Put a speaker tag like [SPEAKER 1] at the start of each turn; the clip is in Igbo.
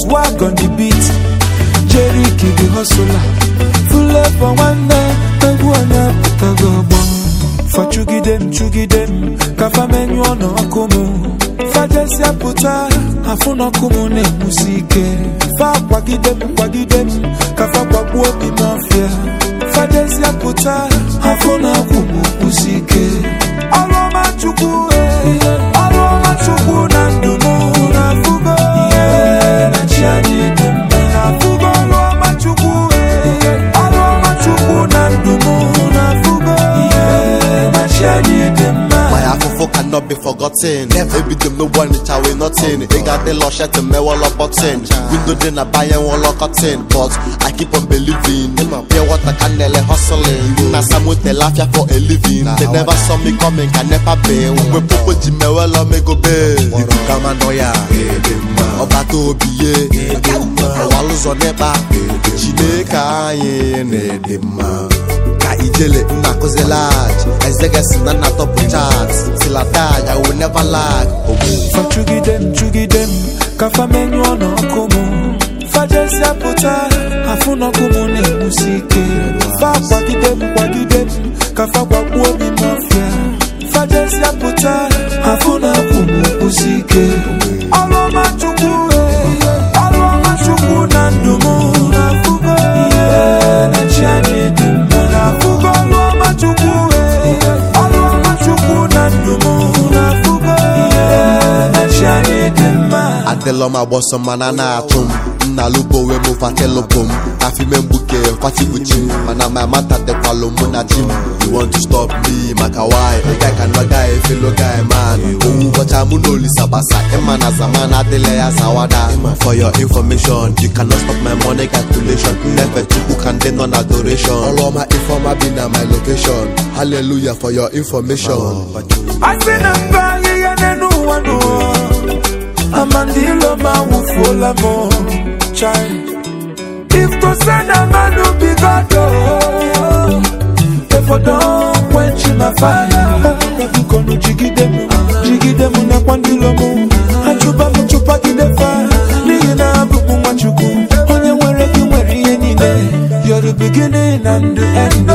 [SPEAKER 1] swag on the beat Jerry the hustler Flavor nwanne egwu anyị apụtago ọgbọ fa chụgide m chụgide m ka fa menyụọ n'ọkụ m fajesịa pụta afụ n'ọkụ m na-enwusi ike fa kwagide m kwagide m ka fa gbagbuo obi m ọfịa fajesịa pụta afụ n'ọkụ m kwụsi ike ọrụ ọma chukwu eh, ọrụ ọma chukwu na ndụ m na-afụgo ihe na chi anyị dị mma na-afụgo ọrụ ọma chukwu eh, ọrụ ọma chukwu na ndụ m na-afụgo ihe na chi anyị dị mma
[SPEAKER 2] My afofo cannot be forgotten. Ebi dem no one it away nothing. They got the lush at me wall up button. Window then I buy and wall cotton. But I keep on believing. Pure water can nearly hustling. Na some with the laugh for a living. They never saw me coming, can never be. We popo jime well on me go be. Ibu kama noya. Ọba tó obi ye. Ọwa lụzọ n'ịkpa. Chineke anyị na-ede mma. ka ijele nna akụzi lag ezegesi na nna tọpụ chat tilatag i will never lag
[SPEAKER 1] fa chụgide m chụgide m ka fa menyụọ n'ọkụ m fajesịa pụta afụ n'ọkụ m na-enwusi ike fa kwagide m kwagide m ka fa gbagbuo obi m ọfịa fajesịa pụta afụ n'ọkụ m kwụsi ike ọrụ ọma chukwu eh, ọrụ ọma chukwu na ndụ m na-afụgo ihe na chi anyị dị mma na-afụgo ọrụ ọma chukwu eh, ọrụ ọma chukwu na ndụ m na-afụgo ihe na chi anyị dị mma
[SPEAKER 2] adịlọ m agbọsọ mana na-atụ m nna lubowe m fatelụbụ m afime mgbuke kwatibuchi m mana ma mata dịkwalụ mụ na chi m you want to stop me maka why ị ga ka nọ guy fellow guy man owu ụbọcha mụ na olisa gbasa ịma na zaman adịla ya zawada for your information you cannot stop my money calculation nnefe chukwu ka ndị nọ na adoration ọrụ ọma ifeọma bi na my location hallelujah for your information
[SPEAKER 1] asị na mba ahịhịa n'elu ụwa n'ụwa amandilo ma wụfuola m chai iftose na mmadụ bigodo efodo kwenchi na faya bikonu jigide m jigide m nakwa ndilo m achụba m chụpagide fa n'ihi na abụ m nwachukwu onye nwere gị nwere ihe niile You're the beginning and the end